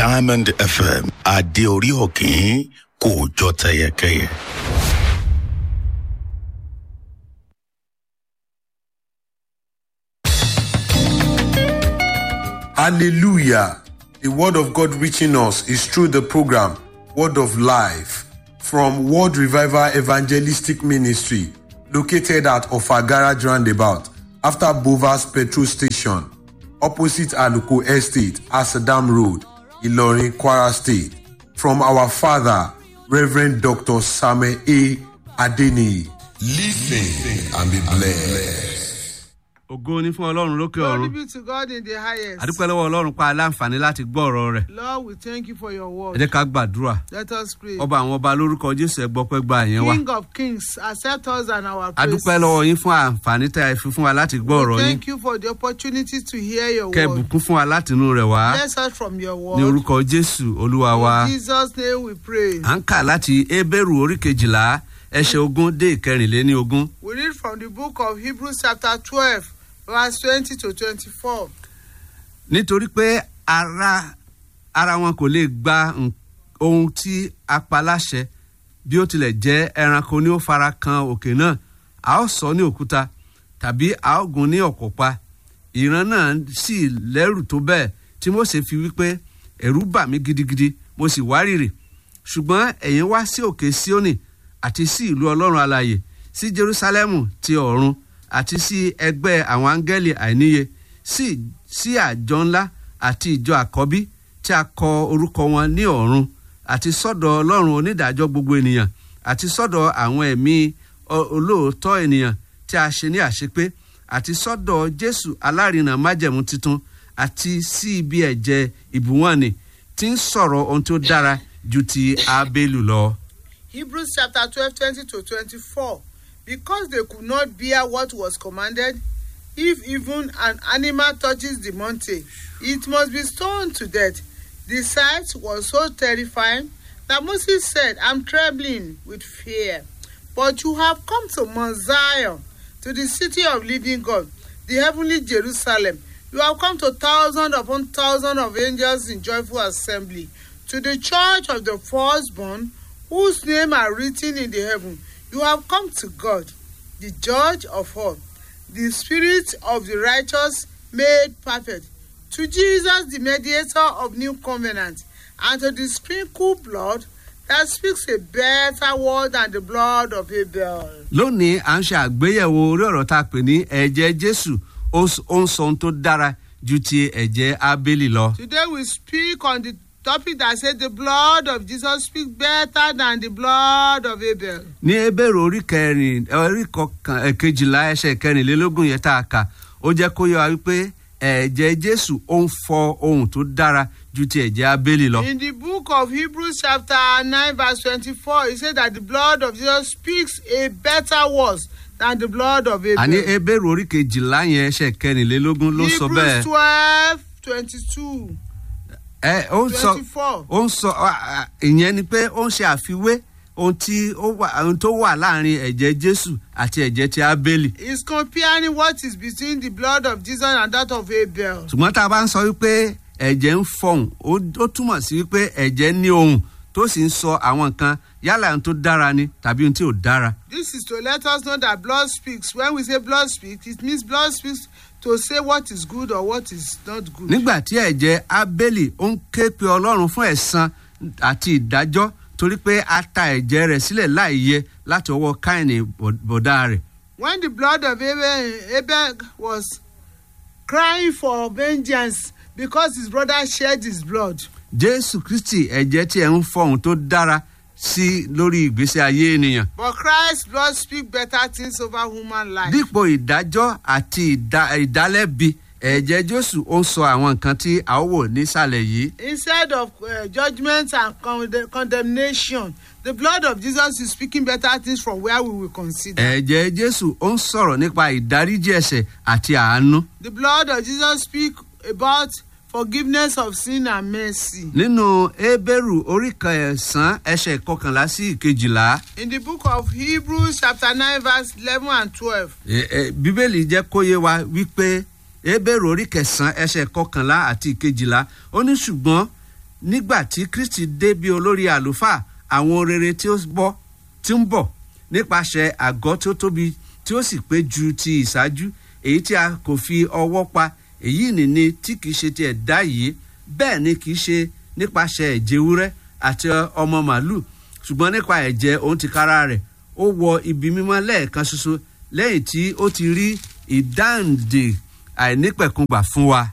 diamond fm adé orí òkín kò jọ tẹyẹkẹyẹ. Hallelujah. The word of God reaching us is through the program Word of Life from World Revival Evangelistic Ministry located at Ofagara Roundabout after Bovas Petrol Station opposite Aluko Estate, Asadam Road, Ilorin, Kwara State. From our father, Reverend Dr. Samuel A. Adeni. Listen and be blessed. ògo ni fún ọlọ́run lókè Glory ọ̀run be to God in the highest. àdúpẹ́ lọ́wọ́ ọlọ́run pa aláǹfààní láti gbọ́ ọ̀rọ̀ rẹ̀ Lord, we thank you for your ẹ word. jẹ́ ká gbàdúrà Let us pray. ọba àwọn ọba lórúkọ jésù ẹ gbọ́ pẹ́ gba àyẹn wa King of kings, accept us and our praise. àdúpẹ́ lọ́wọ́ yín fún àǹfààní tẹ́ ẹ fi fún wa láti gbọ́ ọ̀rọ̀ We yín thank you for the opportunity to hear your kẹ́ ẹ word. bùkún fún wa látinú rẹ̀ wá Bless us from your ní word. orúkọ jésù olúwa wa In Jesus' name we pray. à ń kà láti ebéèrú orí kejìlá ẹsẹ̀ ogún dé ìkẹrìnléní ogún We read from the book of Hebrews chapter 12, verse 20 to 24. nítorí pé ara ara wọn kò lè gba n- ohun tí a pa láṣẹ bí ó tilẹ̀ jẹ́ ẹranko ní ó fara kan òkè náà a ó sọ ní òkúta tàbí a ó gún ní ọ̀pọ̀ pa ìran náà sì lẹ́rù tó bẹ́ẹ̀ tí mose fi wípé ẹ̀rù bà mí gidigidi mo sì wárìrì ṣùgbọ́n ẹ̀yin wá sí òkè síónì àti sí ìlú ọlọ́run alàyè sí jerusalemu ti ọ̀run àti sí ẹgbẹ́ àwọn áńgẹ́lì àìníye sí sí àjọ ńlá àti ìjọ àkọ́bí tí a kọ orúkọ wọn ní ọ̀run àti sọ́dọ̀ ọlọ́run onídàájọ́ gbogbo ènìyàn àti sọ́dọ̀ àwọn ẹ̀mí ọ- olóòótọ́ ènìyàn tí a ṣe ní àṣepé àti sọ́dọ̀ jésù alárinà májẹ̀mú tuntun àti sí ibi ẹ̀jẹ̀ ìbúwọ̀nì tí ń sọ̀rọ̀ ohun tó dára ju ti abélù lọ. Hebrews chapter 12, 20 to 24. Because they could not bear what was commanded, if even an animal touches the mountain, it must be stoned to death. The sight was so terrifying that Moses said, I'm trembling with fear. But you have come to Mount Zion, to the city of living God, the heavenly Jerusalem. You have come to thousands upon thousands of angels in joyful assembly, to the church of the firstborn, whose name are written in the heaven. You have come to God, the judge of all, the spirit of the righteous made perfect, to Jesus, the mediator of new covenant, and to the sprinkled blood that speaks a better word than the blood of Abel. lónìí à ń ṣe àgbéyẹ̀wò orí ọ̀rọ̀ tá a pè ní ẹ̀jẹ̀ jésù ó s- ó ń sọ ohun tó dára ju ti ẹ̀jẹ̀ abélì lọ. Today we speak on the topic that says the blood of Jesus speaks better than the blood of Abel. ní ebèrè orí kẹrin orí kọkàn ẹ, kejìlá ẹsẹ̀ kẹrìnlélógún yẹn tá a kà ó jẹ́ kó yọ wa wípé ẹ̀jẹ̀ jésù ó ń fọ ohun tó dára ju ti ẹ̀jẹ̀ abélì lọ. In the book of Hebrews, chapter 9, verse 24, it says that the blood of Jesus speaks a better words than the blood of Abel. àní ebèrè orí kejìlá yẹn ẹsẹ̀ kẹrìnlélógún ló sọ bẹ́ẹ̀. Hebrews 12, 22, ẹ ó ń sọ 24. ó ń sọ à, à, ìyẹn ni pé ó ń ṣe àfiwé ohun tí ó wà ohun tó wà láàrin ẹ̀jẹ̀ jésù àti ẹ̀jẹ̀ ti abélì. He's comparing what is between the blood of Jesus and that of Abel. ṣùgbọ́n tá a bá ń sọ wípé ẹ̀jẹ̀ ń fọhùn ó ó túmọ̀ sí wípé ẹ̀jẹ̀ ní ohùn tó sì ń sọ àwọn nǹkan yálà ohun tó dára ni tàbí ohun tí ò dára. This is to let us know that blood speaks. When we say blood speaks, it means blood speaks to say what is good or what is not good. nígbà tí ẹ̀jẹ̀ abélì ó ń ké pe ọlọ́run fún ẹ̀san àti ìdájọ́ torí pé a ta ẹ̀jẹ̀ rẹ̀ sílẹ̀ láìyẹ láti ọwọ́ káìní bọ̀dá rẹ̀. when the blood of Abel, Abel was crying for vengeance because his brother shed his blood. jésù kristi ẹ̀jẹ̀ tí ẹ̀ ń fọhùn tó dára sí lórí ìgbésí ayé ènìyàn. But Christ's blood speaks better things over human life. dípò ìdájọ́ àti ìdá- ìdálẹ́bi ẹ̀jẹ̀ jésù ó ń sọ àwọn nǹkan tí a ó wò nísàlẹ̀ yìí. Instead of uh, judgment and conde- condemnation, the blood of Jesus is speaking better things from where we will consider. ẹ̀jẹ̀ jésù ó ń sọ̀rọ̀ nípa ìdáríjì ẹ̀ṣẹ̀ àti àánú. The blood of Jesus speaks about forgiveness of sin and mercy. nínú ebéèrú orí kẹsàn-án ẹsẹ̀ kọkànlá sí ìkejìlá In the book of Hebrews, chapter 9, verse 11 and 12, ẹ- ẹ, bíbélì jẹ́ kó yé wa wípé ebéèrú orí kẹsàn-án ẹsẹ̀ kọkànlá àti ìkejìlá ó ní ṣùgbọ́n nígbà tí kristi dé bí olórí àlùfáà àwọn rere tí ó bọ́ tí ń bọ̀ nípasẹ̀ àgọ́ tó tóbi tí ó sì pé ju ti ìṣáájú èyí tí a kò fi ọwọ́ pa èyí nìní tí kìí ṣe ti ẹ̀dá yìí bẹ́ẹ̀ ni kìí ṣe nípasẹ̀ ẹ̀jẹ̀ ewúrẹ́ àti ọmọ màálù ṣùgbọ́n nípa ẹ̀jẹ̀ òun ti kára rẹ̀ ó wọ ibi mímọ́ lẹ́ẹ̀kan ṣoṣo lẹ́yìn tí ó ti rí ìdáǹdè àìnípẹ̀kùngbà fún wa.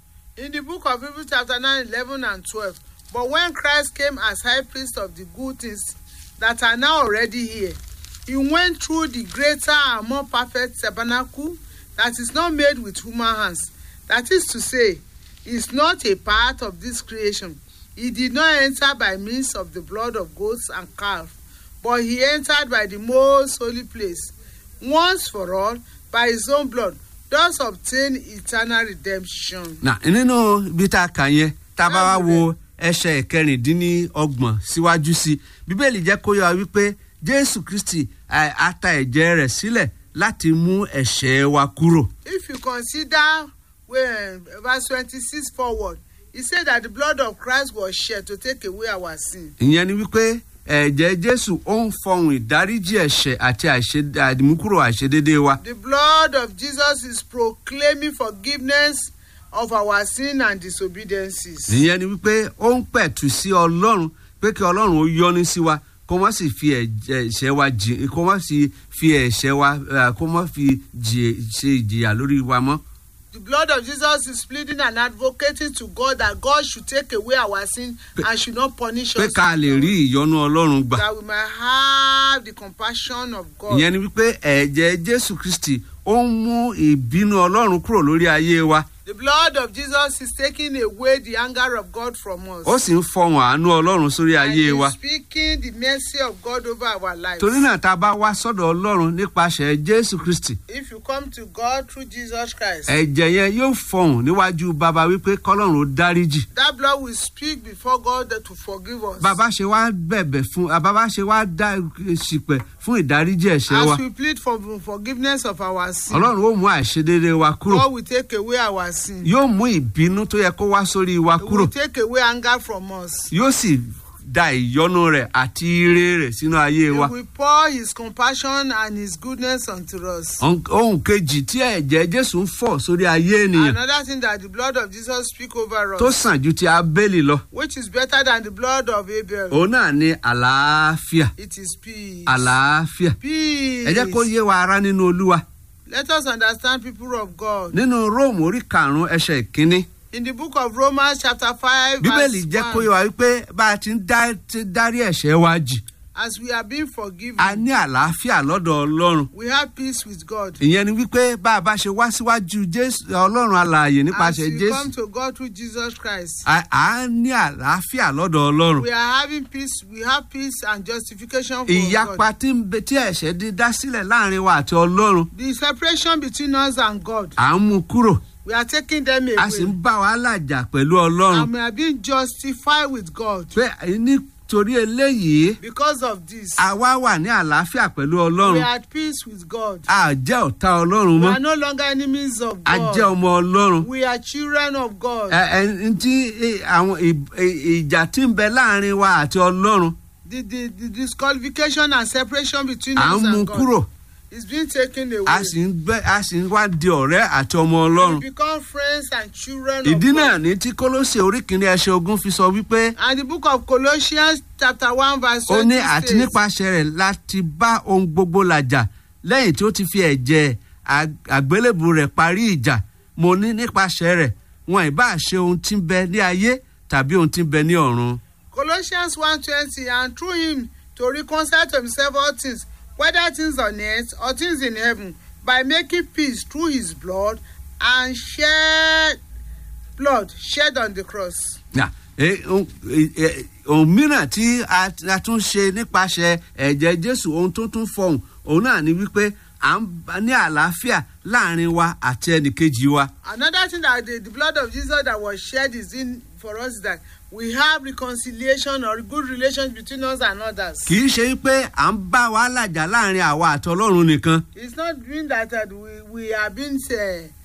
In the book of Hebrews chapter 9, 11 and 12. But when Christ came as high priest of the good things that are now already here, he went through the greater and more perfect tabernacle that is not made with human hands. That is to say, is not a part of this creation. He did not enter by means of the blood of goats and calves, but he entered by the most holy place, once for all, by his own blood, thus obtain eternal redemption. nà nínú ibi tá a kà yẹn tá a bá wá wo ẹsẹ̀ kẹrìndínlọ́gbọ̀n síwájú sí i bíbélì jẹ́ kó yọ wa wípé jésù kristi ẹ̀, á ta ẹ̀jẹ̀ rẹ̀ sílẹ̀ láti mú ẹ̀ṣẹ̀ wa kúrò. If you consider when verse 26 forward, he said that the blood of Christ was shed to take away our sin. ìyẹn ni wípé ẹ̀jẹ̀ jésù ó ń fọhùn ìdáríjì ẹ̀ṣẹ̀ àti àìṣe- àdìmúkúrò àìṣedédé wa. The blood of Jesus is proclaiming forgiveness of our sin and disobediences. ìyẹn ni wípé ó ń pẹ̀tù sí ọlọ́run pé kí ọlọ́run ó yọ́nú sí wa kó má sì fi ẹ̀jẹ̀ ẹ̀ṣẹ̀ wa jì kó má sì fi ẹ̀ṣẹ̀ wa eh, kó má fi jì- ṣe ìjìyà lórí wa mọ́. The blood of Jesus is pleading and advocating to God that God should take away our sin and should not punish pé us. ká lè rí ìyọ́nú ọlọ́run gbà. That we might have the compassion of God. ìyẹn ni wípé ẹ̀jẹ̀ jésù kristi ó ń mú ìbínú ọlọ́run kúrò lórí ayé wa The blood of Jesus is taking away the anger of God from us. ó sì ń fọhùn àánú ọlọ́run sórí and ayé wa. is speaking the mercy of God over our lives. torí náà tá a bá wá sọ́dọ̀ ọlọ́run nípasẹ̀ jésù kristi If you come to God through Jesus Christ, ẹ̀jẹ̀ yẹn yóò fọhùn níwájú bàbá wípé kọ́lọ́run ó dáríjì. that blood will speak before God that to forgive us. bàbá ṣe wá bẹ̀bẹ̀ fún bàbá ṣe wá dá ṣìpẹ̀ fún ìdáríjì ẹ̀ṣẹ̀ wa As we plead for forgiveness of our sin, ọlọ́run ó mú àìṣedéédé wa kúrò God will take away our sin. yóò mú ìbínú tó yẹ kó wá sórí wa He kúrò will take away anger from us. yóò sì da ìyọ́nú rẹ̀ àti ire rẹ̀ sínú ayé He wa. will pour his compassion and his goodness unto us. Ohun- ohun kejì tí ẹ̀jẹ̀ jésù ń fọ̀ sórí ayé ènìyàn Another thing that the blood of Jesus speak over tó us, sàn ju ti abélì lọ which is better than the blood of Abel, òun náà ni àlàáfíà it is peace. àlàáfíà Peace. ẹ jẹ́ kó yé wa ara nínú olúwa Let us understand people of God. nínú róòmù orí karùn-ún ẹsẹ̀ ìkíní In the book of Romans chapter 5 bíbélì verse jẹ́ kó yé 1, wa wípé bá a ti ń dá- ti dárí ẹ̀ṣẹ̀ wa jì as we are being forgiven, a ní àlàáfíà lọ́dọ̀ ọlọ́run we have peace with God. ìyẹn ni wípé bá a bá ṣe wá síwájú jésù ọlọ́run alààyè As nípasẹ̀ we come jésù to God through Jesus Christ, a à ń ní àlàáfíà lọ́dọ̀ ọlọ́run we are having peace. We have peace and justification for ìyapa God. tí ń bẹ tí ẹ̀ṣẹ̀ di dá sílẹ̀ láàrin wa àti ọlọ́run The separation between us and God, à ń mú kúrò we are taking them a sì ń away. bá wàhálà jà pẹ̀lú ọlọ́run And we are being justified with God. pé nítorí eléyìí Because of this, àwa wà ní àlàáfíà pẹ̀lú we ọlọ́run are at peace with God. a jẹ́ ọ̀tá ọlọ́run We mọ́ are no longer enemies of a jẹ́ God. ọmọ ọlọ́run We are children of God. ẹ ẹ tí ẹ, àwọn ì- ì- ìjà tí ń bẹ láàrin wa àti ọlọ́run The, the, the disqualification and separation between à us ń mú and God kúrò is being taken away. a sì ń gbẹ a sì ń wá di ọ̀rẹ́ àti ọmọ ọlọ́run We become friends and children ìdí of náà God. ní tí kólóṣè orí kìíní ẹsẹ̀ ogún fi sọ wípé And the book of Colossians chapter 1 verse ó 20 ní àti states, nípasẹ̀ rẹ̀ láti bá ohun gbogbo làjà lẹ́yìn tí ó ti fi ẹ̀jẹ̀ ag- àgbélébù rẹ̀ parí ìjà mo ní nípasẹ̀ rẹ̀ wọn ì bá ṣe ohun tí ń bẹ ní ayé tàbí ohun tí ń bẹ ní ọ̀run. Colossians 1.20 and through him to reconcile to himself all things, whether things on earth or things in heaven, by making peace through his blood and shed blood shed on the cross. Nà, eh, ohun eh, eh, ohun mìíràn tí a a tún ṣe nípasẹ̀ ẹ̀jẹ̀ jésù ohun tó tún fọhùn òun náà ni wípé à ń bá- ní àlàáfíà láàrin wa àti ẹnìkejì wa. Another thing that the, the blood of Jesus that was shed is in for us is that we have reconciliation or good relations between us and others. kì í ṣe pé à ń bá wàhálà jà láàrin àwa àti ọlọ́run nìkan. It's not mean that uh, we, we are being uh,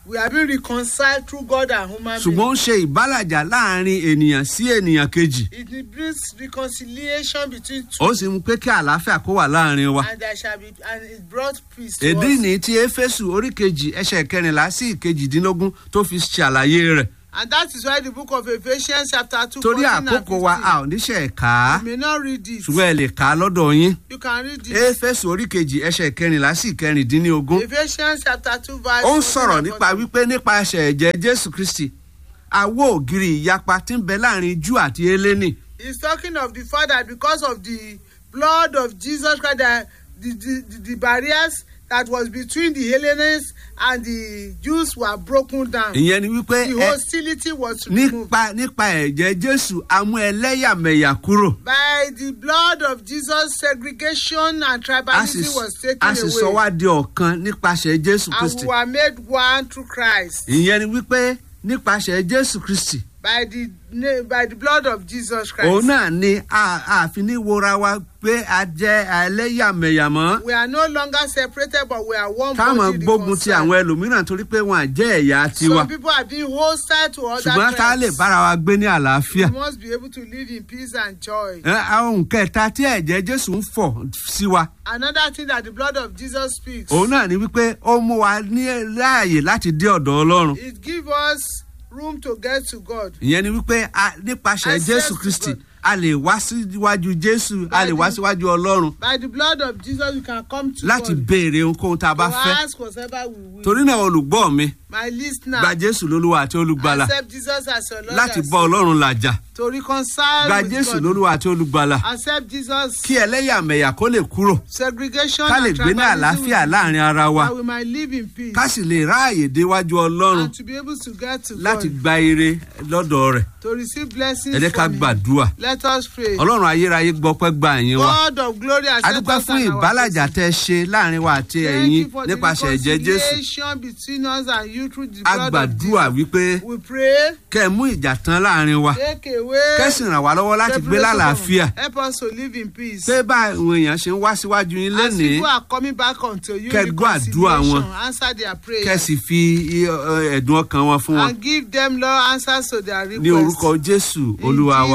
We have been reconciled through God and human ṣùgbọ́n being. ó ń ṣe ìbálàjà láàrin ènìyàn sí ènìyàn kejì It brings reconciliation between two. ó sì mú pé kí àlàáfíà kó wà láàrin wa. And there shall be and it brought peace to èdè us. ní ti éfésù orí kejì ẹsẹ̀ kẹrìnlá sí ìkejìdínlógún tó fi ṣàlàyé rẹ̀ And that is why the book of Ephesians chapter two torí 14 and àkókò wa a 15. ò níṣẹ́ ká á You may not read it. ṣùgbọ́n ẹ lè kà á lọ́dọ̀ yín You can read it. éfésù orí kejì ẹsẹ̀ kẹrìnlá sí ìkẹrìndínlógún Ephesians chapter two verse. ó ń 14 sọ̀rọ̀ and nípa 14. wípé nípasẹ̀ ẹ̀jẹ̀ jésù kristi àwọ̀ ògiri ìyapa tí ń bẹ láàrin jù àti eléni He's talking of the fact that because of the blood of Jesus Christ, that the, the, the, the barriers that was between the Hellenists and the Jews were broken down. ìyẹn ni wípé The ẹ- hostility was removed. nípa nípa ẹ̀jẹ̀ jésù amú ẹlẹ́yàmẹ̀yà kúrò By the blood of Jesus, segregation and a sì tribalism was taken a sì sọ away. wá di ọ̀kan nípasẹ̀ jésù And kristi we were made one through Christ. ìyẹn ni wípé nípasẹ̀ jésù kristi By the, na- by the blood of Jesus Christ. òun náà ni a àfi ní wora wa pé a jẹ́ ẹlẹ́yàmẹ̀yà mọ́ We are no longer separated, but we are one táwọn body gbógun ti reconciled. àwọn ẹlòmíràn torí pé wọn à jẹ́ ẹ̀yà tiwa Some people are being hostile to other ṣùgbọ́n ká lè tribes. bára wa gbé ní àlàáfíà. We must be able to live in peace and joy. Ẹ, àwọn kẹta tí ẹ̀jẹ̀ jésù ń fọ̀ sí wa Another thing that the blood of Jesus speaks, òun náà ni wípé ó mú wa ní láàyè láti dé ọ̀dọ̀ ọlọ́run it gives us room to get to God. ìyẹn ni wípé a- nípasẹ̀ Access jésù to kristi God. a lè wá síwájú jésù a lè wá síwájú ọlọ́run By the blood of Jesus, we can come to láti God. béèrè ohunkóhun tá a bá to fẹ́ ask whatever we will. torí náà olùgbọ́ mi My listener, gba jésù lólúwa àti olùgbàlà accept Jesus as your Lord láti and bá ọlọ́run làjà Savior. to reconcile gba with jésù God. lólúwa àti olùgbàlà Accept Jesus. kí ẹlẹ́yàmẹ̀yà kó lè kúrò Segregation ká lè and gbé ní tribalism àlàáfíà will- láàrin ara wa that we might live in peace ká sì lè ráàyè déwájú ọlọ́run and to be able to get to láti God, gba ire lọ́dọ̀ rẹ̀ to receive blessings ẹ jẹ́ ká from Him. gbàdúrà Let us pray. ọlọ́run ayérayé gbọ́pẹ́ gba ẹ̀yìn wa God of glory, accept adúpẹ́ us fún and our ìbálàjà blessings. tẹ́ ẹ ṣe láàrin wa àti Thank ẹ̀yin you for the nípasẹ̀ ẹ̀jẹ̀ jésù reconciliation between us and you through the a blood of gbàdúrà Jesus. wípé We pray, kẹ́ ẹ mú ìjà tán láàrin wa take away kẹ́sì ràn wá lọ́wọ́ láti gbé separation lálàáfíà from- Help us to live in peace. pé bá àwọn èèyàn ṣe ń wá síwájú yín As lénìí people are coming back unto you, Kẹ́ gbọ́ àdúrà wọn. reconciliation, answer their prayer. kẹ́sì fi ẹ, ẹ, ẹ̀dùn ọkàn wọn fún wọn And give them, Lord, answers to their requests. ní orúkọ jésù olúwa wa